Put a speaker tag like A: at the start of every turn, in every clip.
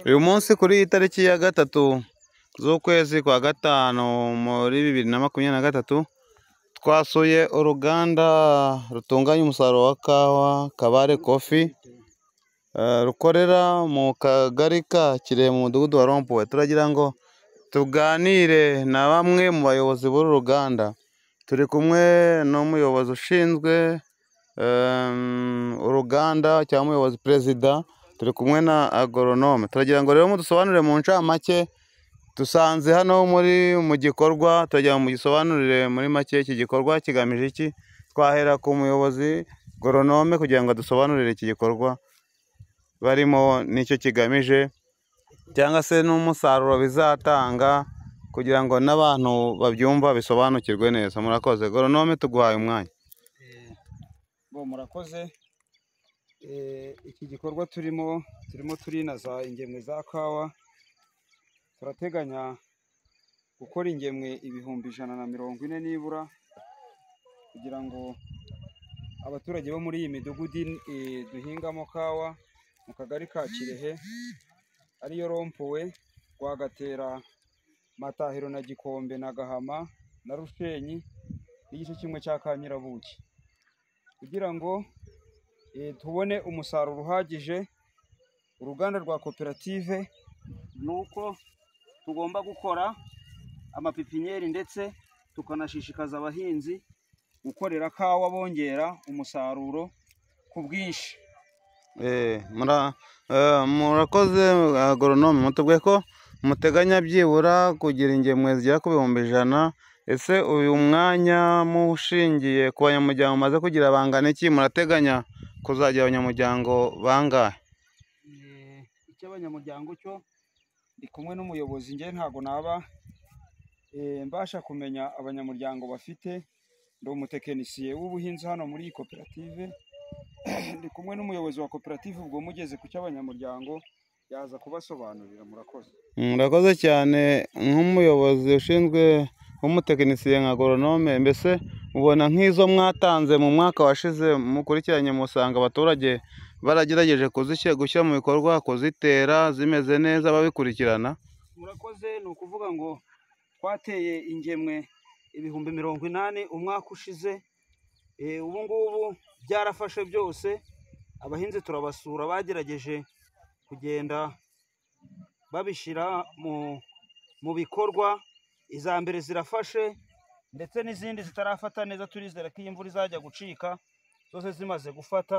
A: Uyu munsi kuri iyi tariki ya gatatu z'ukwezi kwa gatanu muri bibiri na makumyabiri na gatatu, twasuye uruganda rutunganya umusaruro wa kawa Kabare kofi, rukorera mu kagari ka Kirehe mu mudugudu wa Rompuwe. Turagira ngo tuganire na bamwe mu bayobozi b'uru ruganda, turi kumwe n'umuyobozi ushinzwe uruganda cyangwa umuyobozi perezida, turi kumwe na agoronome. Turagira ngo rero mudusobanurire mu ncamake, dusanze hano muri mu gikorwa, turagira ngo mugisobanurire muri make iki gikorwa kigamije iki? Twahera ku muyobozi goronome kugira ngo adusobanurire iki gikorwa barimo n'icyo kigamije, cyangwa se n'umusaruro bizatanga kugira ngo n'abantu babyumva bisobanukirwe neza. Murakoze, goronome tuguhaye umwanya.
B: Murakoze, iki gikorwa turimo, turimo turinaza ingemwe za kawa, turateganya gukora ingemwe ibihumbi ijana na mirongo ine nibura, kugira ngo abaturage bo muri iyi midugudu duhingamo kawa, mu kagari ka Kirehe ariyo Rompuwe, Rwagatera, Matahiro na Gikombe na Gahama na Rushenyi n'igice kimwe cya Kanyarabuki, kugira ngo tubone umusaruro uhagije. Uruganda rwa koperative ni uko tugomba gukora amapipinyeri ndetse tukanashishikaza abahinzi gukorera kawa bongera umusaruro ku bwinshi.
A: Murakoze agoronome, mutubwiye ko muteganya byibura kugira ingemwe zigera ku bihumbi ijana, ese uyu mwanya mushingiye ku banyamuryango mumaze kugira bangana iki? Murateganya kuzagira abanyamuryango bangahe?
B: Icy'abanyamuryango cyo ndi kumwe n'umuyobozi, njye ntabwo naba mbasha kumenya abanyamuryango bafite, ndi umutekinisiye w'ubuhinzi hano muri iyi koperative, ndi kumwe n'umuyobozi wa koperative, ubwo mugeze ku cy'abanyamuryango yaza kubasobanurira. Murakoze.
A: Murakoze cyane, nk'umuyobozi ushinzwe w'umutekinisiye nka goronome, mbese ubona nk'izo mwatanze mu mwaka washize mukurikiranye musanga abaturage baragerageje gushyira mu bikorwa, kuzitera zimeze neza babikurikirana?
B: Murakoze, ni ukuvuga ngo twateye ingemwe ibihumbi mirongo inani umwaka ushize, ubu ngubu byarafashe byose, abahinzi turabasura bagerageje kugenda babishyira mu bikorwa, iza mbere zirafashe ndetse n'izindi zitarafata neza, turizera ko iyi mvura izajya gucika zose zimaze gufata,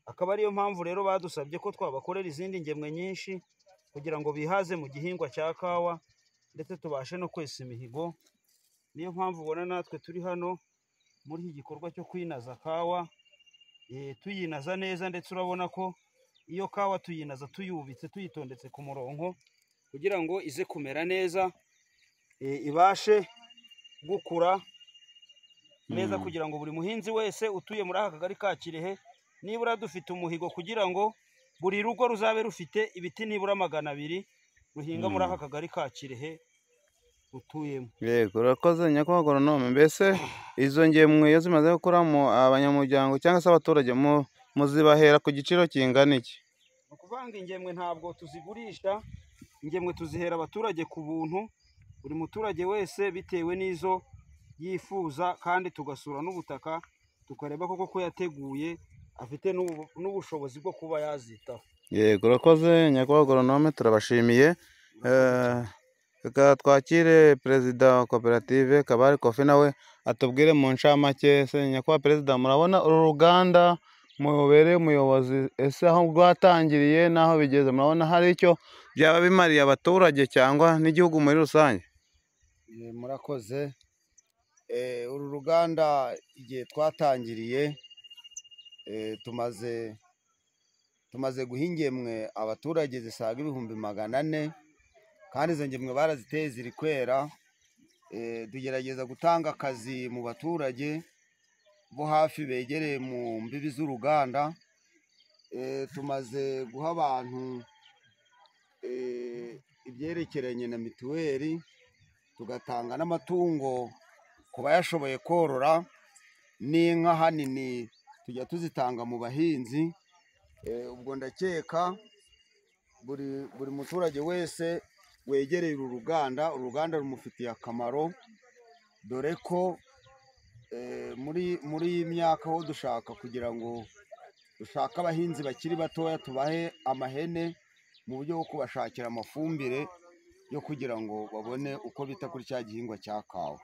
B: akaba ariyo mpamvu rero badusabye ko twabakorera izindi ngemwe nyinshi, kugira ngo bihaze mu gihingwa cya kawa ndetse tubashe no kwesa imihigo, niyo mpamvu ubona natwe turi hano muri iki gikorwa cyo kwinaza kawa, tuyinaza neza ndetse urabona ko iyo kawa tuyinaza tuyubitse, tuyitondetse ku murongo, kugira ngo ize kumera neza, ibashe gukura neza, kugira ngo buri muhinzi wese utuye muri aka kagari ka Kirehe, nibura dufite umuhigo kugira ngo buri rugo ruzabe rufite ibiti nibura magana abiri ruhinga muri aka kagari ka Kirehe rutuyemo.
A: Yego, urakoze nyakubahwa goronome. Mbese izo ngemwe iyo zimaze gukuramo abanyamuryango cyangwa se abaturage muzibahera ku giciro kingana iki?
B: Ni ukuvuga ngo ingemwe ntabwo tuzigurisha, ingemwe tuzihera abaturage ku buntu, buri muturage wese bitewe n'izo yifuza, kandi tugasura n'ubutaka tukareba koko ko yateguye, afite n'ubushobozi bwo kuba yazitaho.
A: Yego, urakoze nyakubahwa goronome, turabashimiye. Reka twakire perezida wa koperative Kabare kofi, nawe atubwire mu ncamake. Ese nyakubahwa perezida, murabona uru ruganda mubereye umuyobozi, ese aho rwatangiriye n'aho bigeze murabona hari icyo byaba bimariye abaturage cyangwa n'igihugu muri rusange?
C: Murakoze, uru ruganda igihe twatangiriye tumaze tumaze guha ingemwe abaturage zisaga ibihumbi magana ane, kandi izo ngemwe baraziteye ziri kwera, tugerageza gutanga akazi mu baturage bo hafi begereye mu mbibi z'uruganda, tumaze guha abantu ibyerekeranye na mituweli, tugatanga n'amatungo ku bayashoboye korora, n'inka ahanini tujya tuzitanga mu bahinzi, ubwo ndakeka
B: buri buri muturage wese wegereye uru ruganda uru ruganda rumufitiye akamaro dore ko eh, muri muri iyi myaka ho dushaka kugira ngo dushake abahinzi bakiri batoya tubahe amahene mu buryo bwo kubashakira amafumbire yo kugira ngo babone uko bita kuri cya gihingwa cya kawa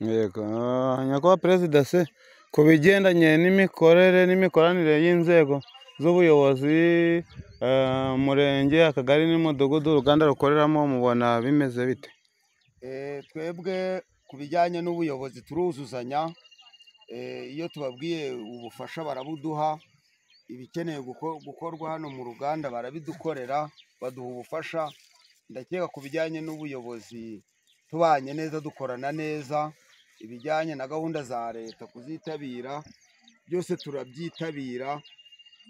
A: yego ah, nyakubahwa perezida se ku bigendanye n'imikorere n'imikoranire y'inzego z'ubuyobozi eh, umurenge akagari n'umudugudu uruganda rukoreramo mubona bimeze bite
B: Eh, twebwe ku bijyanye n'ubuyobozi turuzuzanya Eh, iyo tubabwiye ubufasha barabuduha ibikeneye guko- gukorwa hano mu ruganda barabidukorera baduha ubufasha ndakeka ku bijyanye n'ubuyobozi tubanye neza dukorana neza ibijyanye na gahunda za leta kuzitabira byose turabyitabira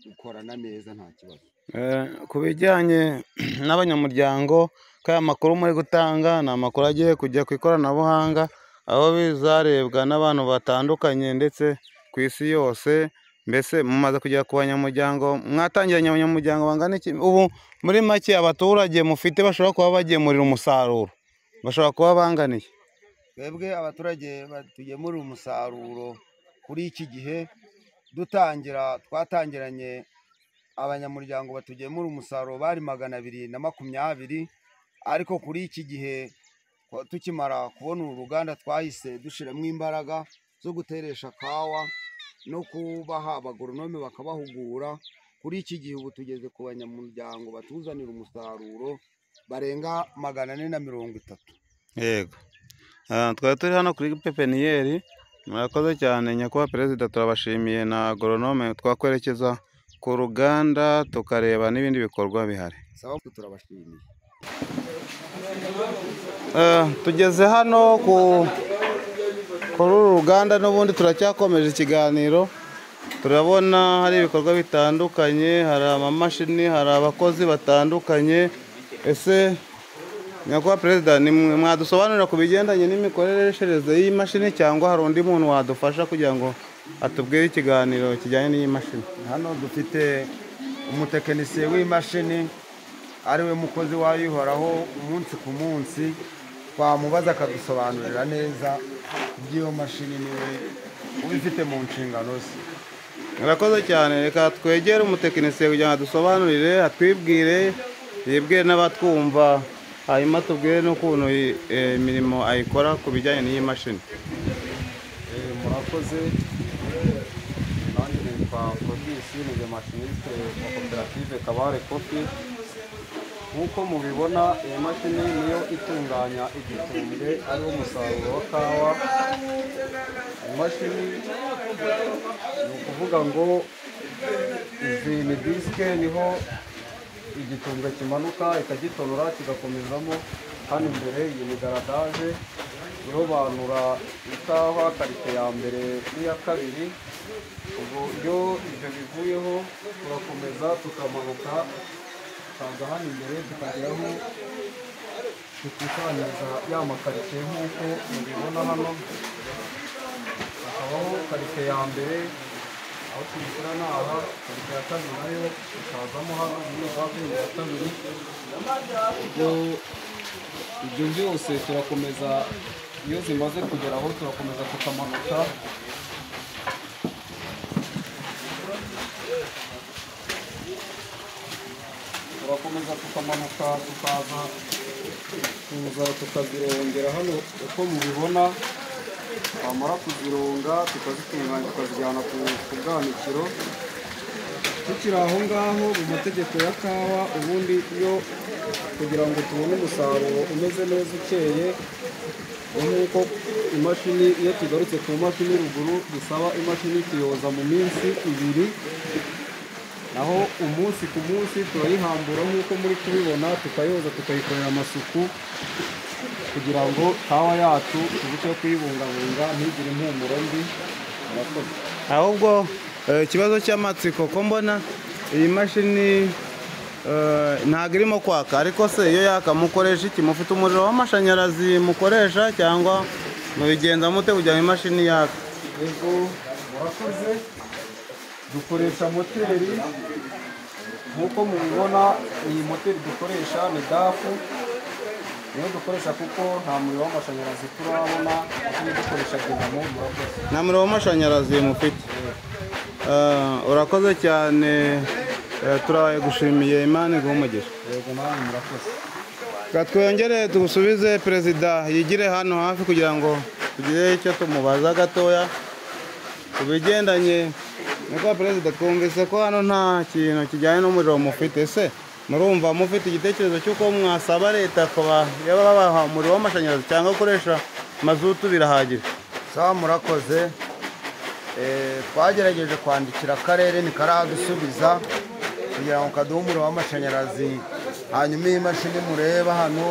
B: dukorana neza nta kibazo
A: Eh, ku bijyanye n'abanyamuryango ko aya makuru muri gutanga ni amakuru agiye kujya ku ikoranabuhanga aho bizarebwa n'abantu batandukanye ndetse ku isi yose mbese mumaze kugera ku banyamuryango mwatangiranye abanyamuryango bangana iki ubu muri make abaturage mufite bashobora kuba bagemurira umusaruro bashobora kuba bangana iki
B: twebwe abaturage tugemurira umusaruro kuri iki gihe dutangira twatangiranye abanyamuryango batugemura umusaruro bari magana abiri na makumyabiri ariko kuri iki gihe twa- tukimara kubona uru ruganda twahise dushyiramo imbaraga zo guteresha kawa no kubaha abagoronome bakabahugura kuri iki gihe ubu tugeze ku banyamuryango batuzanira umusaruro barenga magana ane na mirongo itatu
A: yego Ah, twari turi hano kuri pepeniyeri murakoze cyane nyakubahwa perezida turabashimiye na agoronome twakwerekeza ku ruganda tukareba n'ibindi bikorwa bihari
B: saba turabashimiye
A: Eh, tugeze hano ku kuri uru ruganda n'ubundi turacyakomeje ikiganiro turabona hari ibikorwa bitandukanye hari amamashini hari abakozi batandukanye ese nyakubahwa perezida ni mwe- mwadusobanurira ku bigendanye n'imikoreshereze y'iyi mashini cyangwa hari undi muntu wadufasha kugira ngo atubwire ikiganiro kijyanye n'iyi mashini
B: hano dufite umutekinisiye w'imashini ariwe mukozi wayo uhoraho umunsi ku munsi twamubaza akadusobanurira neza iby'iyo mashini niwe ubifite mu nshingano ze
A: murakoze cyane reka twegere umutekinisiye kugira ngo adusobanurire atwibwire yibwire n'abatwumva hanyuma tubwire n'ukuntu iyi- eh, imirimo ayikora ku bijyanye n'iyi mashini
C: Eh, murakoze nanjye nitwa Fabrice ni mashiniste wa koperative kabare kofi nk'uko mubibona iyi mashini niyo itunganya igitumbwe ariwo musaruro wa kawa imashini ni ukuvuga ngo izi ni disike niho igitumbwe kimanuka ikagitonora kigakomezamo hano imbere iyi ni garadaje irobanura ikawa karite ya mbere n'iya kabiri ubwo iyo ibyo bivuyeho turakomeza tukamanuka tukaza hano imbere tukageraho dukusanyiriza ya makarite nk'uko mubibona hano hakabaho karite ya mbere aho tuyishyira ni aha karite ya kabiri nayo ikazamo hano muri vaze ya kabiri ubwo ibyo byose turakomeza iyo zimaze kugera aho turakomeza tukamanuka turakomeza tukamanuka tukaza tuza tukazirongera hano uko mubibona twamara kuzironga tukazitunganya tukazijyana ku ku bwanikiro tukiri aho ngaho mu mategeko ya kawa ubundi iyo kugira ngo tubone umusaruro umeze neza ukeye ni nk'uko imashini iyo tugarutse ku mashini ruguru bisaba imashini tuyoza mu minsi ibiri naho umunsi ku munsi turayihambura nk'uko muri kubibona tukayoza tukayikorera amasuku kugira ngo kawa yacu turusheho kuyibungabunga ntigire impumuro mbi murakoze
A: ahubwo eh, ikibazo cy'amatsiko ko mbona iyi mashini eh, ntabwo irimo kwaka ariko se iyo yaka mukoresha iki mufite umuriro w'amashanyarazi mukoresha cyangwa mubigenza mute kugira ngo imashini yaka
C: yego murakoze dukoresha moteri
D: nk'uko mubibona iyi moteri dukoresha ni dafu niyo dukoresha kuko nta muriro w'amashanyarazi turabona turi dukoresha dinamo murakoze
A: nta muriro w'amashanyarazi mufite Ah, urakoze cyane Eh, turagushimiye imana iguha umugisha
D: yego namwe murakoze
A: Reka twongere tugusubize perezida yigire hano hafi kugira ngo tugire icyo tumubaza gatoya ku bigendanye niko perezida twumvise ko hano nta kintu kijyanye n'umuriro mufite se murumva mufite igitekerezo cy'uko mwasaba leta kuba yaba babaha umuriro w'amashanyarazi cyangwa gukoresha mazutu birahagije
C: sawa murakoze Eh, twagerageje kwandikira akarere ntikaradusubiza kugira ngo kaduhe umuriro w'amashanyarazi hanyuma iyi mashini mureba hano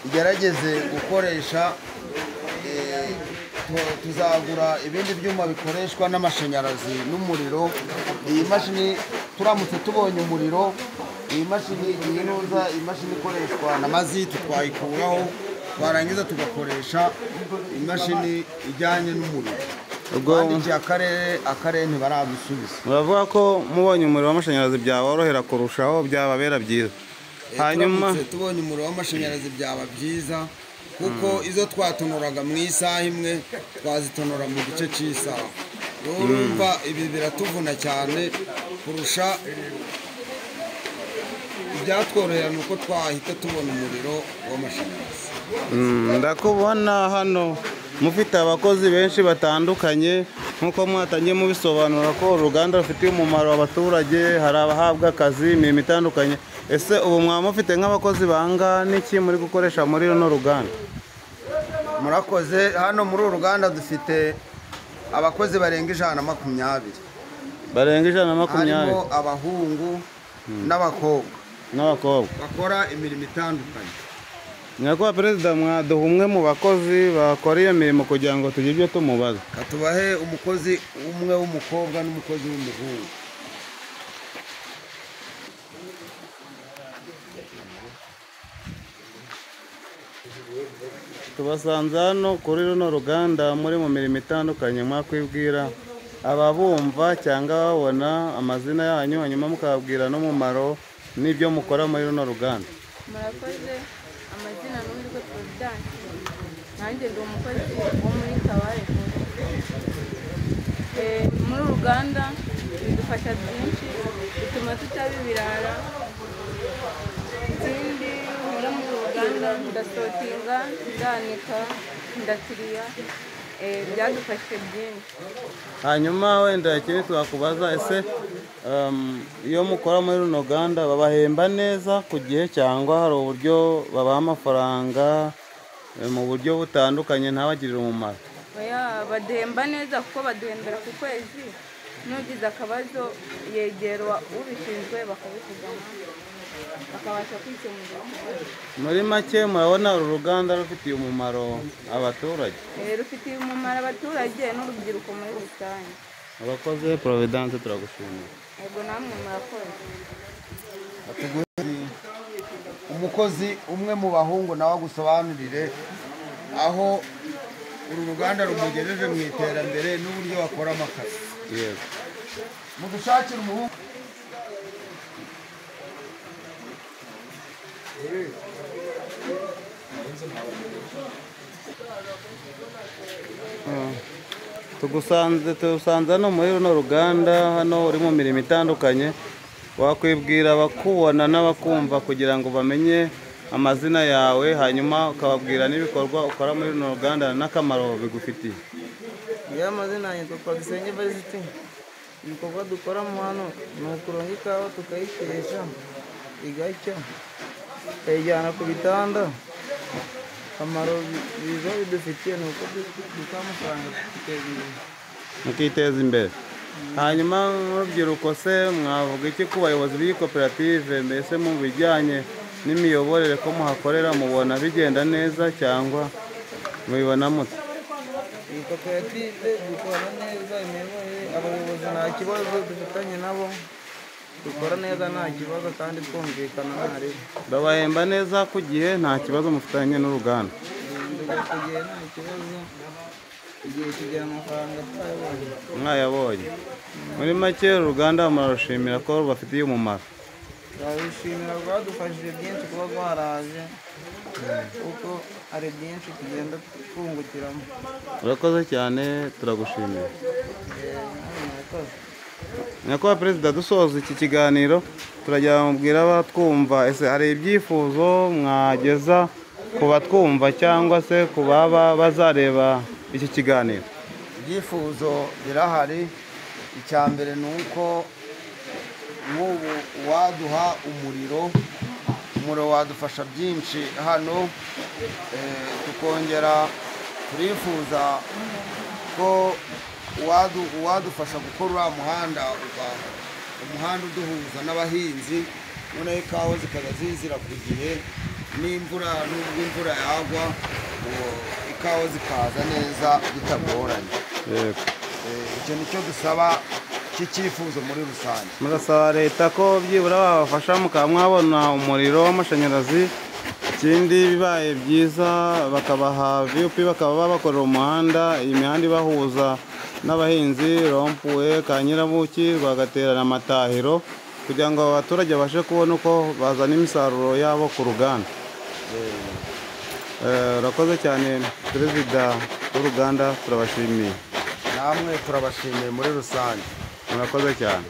C: igerageze gukoresha eh, tu- tuzagura ibindi byuma bikoreshwa n'amashanyarazi n'umuriro iyi mashini turamutse tubonye umuriro iyi mashini iyi nuza imashini ikoreshwa na mazitu twayikuraho twarangiza tugakoresha imashini ijyanye n'umuriro
A: ubwo
C: bandikiye akarere akarere ntibaradusubiza
A: muravuga ko mubonye umuriro w'amashanyarazi byaborohera kurushaho byababera byiza hanyuma
C: Turamutse tubonye umuriro w'amashanyarazi byaba byiza kuko izo twatonoraga mu isaha imwe twazitonora mu gice cy'isaha rero urumva ibi biratuvuna cyane kurusha ibyatworohera ni uko twahita tubona umuriro w'amashanyarazi
A: Mm, ndakubona hano mufite abakozi benshi batandukanye nk'uko mwatangiye mubisobanura ko uruganda rufitiye umumaro abaturage hari abahabwa akazi imirimo itandukanye ese ubu mwaba mufite nk'abakozi bangana iki muri gukoresha muri runo ruganda
C: murakoze hano muri uru ruganda dufite abakozi barenga ijana na makumyabiri
A: barenga ijana na makumyabiri
C: harimo abahungu n'abakobwa
A: n'abakobwa
C: bakora imirimo itandukanye
A: nyakubahwa perezida mwaduha umwe mu bakozi bakora iyo mirimo kugira ngo tugire ibyo tumubaza
C: katubahe umukozi umwe w'umukobwa n'umukozi w'umuhungu
A: tubasanze hano kuri runo ruganda muri mu mirimo itandukanye mwakwibwira ababumva cyangwa babona amazina yanyu hanyuma mukababwira n'umumaro n'ibyo mukora muri runo ruganda
E: murakoze amazina n'uwitwa providence nanjye ndi umukozi wo muri kabare food. Eh, muri uruganda bidufasha byinshi bituma tutaba ibirara ikindi nkora muri uru ruganda ndasotinga ndanika ndakiriya Eh, byadufashije byinshi
A: hanyuma wenda ikindi twakubaza ese em, iyo mukora muri runo ruganda babahemba neza ku gihe cyangwa hari uburyo babaha amafaranga eh, mu buryo butandukanye ntabagirire umumaro
E: Oya, baduhemba neza kuko baduhembera ku kwezi n'ugize akabazo yegerwa ubishinzwe bakabikugana bakabasha kwikemurira ikibazo
A: muri make murabona uru ruganda rufitiye umumaro abaturage
E: Eh, rufitiye umumaro abaturage n'urubyiruko muri rusange
A: abakoze providence turagushimira
E: yego namwe murakoze
C: umukozi umwe mu bahungu nawe agusobanurire aho uru ruganda rumugejeje mu iterambere n'uburyo bakoramo akazi
A: yego
C: mudushakire umuhungu
A: tugusanze tugusanze hano muri runo ruganda hano uri mu mirimo itandukanye wakwibwira abakubona n'abakumva kugira ngo bamenye amazina yawe hanyuma ukababwira n'ibikorwa ukora muri runo ruganda n'akamaro bigufitiye
F: yewe amazina yanjye twitwa dusenge varisiti ibikorwa dukoramo hano ni ukuronga ikawa tukayikesha igacya tukayijyana ku bitanda akamaro bi- biza bidufitiye ni uko dukora amafaranga tukiteza imbere
A: mukiteza imbere hanyuma nk'urubyiruko se mwavuga iki ku bayobozi b'iyi koperative mbese mu bijyanye n'imiyoborere ko muhakorera mubona bigenda neza cyangwa mubibona mute
F: iyi koperative dukora neza imiyoborere abayobozi nta kibazo dufitanye nabo dukora neza nta kibazo kandi twumvikana nta riba
A: babahemba neza ku gihe nta kibazo mufitanye n'uruganda
F: tugiye nta kibazo igihe kigira amafaranga twayabonye
A: mwayabonye muri make uru ruganda murarushimira ko rubafitiye umumaro
F: turabishimira rwadufashije byinshi kuba rwaraje kuko hari byinshi tugenda twungukiramo
A: urakoze cyane turagushimiye
F: hano murakoze
A: nyakubahwa perezida dusoza iki kiganiro turajya mubwira abatwumva ese hari ibyifuzo mwageza ku batwumva cyangwa se ku baba bazareba iki kiganiro
C: ibyifuzo birahari icya mbere ni uko nk'ubu waduha umuriro umuriro wadufasha byinshi hano eh, tukongera turifuza ko wadu- uwadufasha gukora uriya muhanda uba umuhanda uduhuza n'abahinzi noneho ikawa zikajya zizira ku gihe n'imvura n'ubwo imvura yagwa ngo ikawa zikaza neza bitagoranye
A: Yego.
C: Eh, icyo ni cyo dusaba cy'icyifuzo muri rusange
A: murasaba leta ko byibura babafasha mukaba mwabona umuriro w'amashanyarazi ikindi bibaye byiza bakabaha vup bakaba babakorera umuhanda iyi mihanda ibahuza n'abahinzi rompuwe ka nyirabuki rwagatera na matahiro kugira ngo aba baturage babashe kubona uko bazana imisaruro yabo ku ruganda Eh, urakoze cyane perezida w'uruganda turabashimiye
C: namwe turabashimiye muri rusange
A: murakoze cyane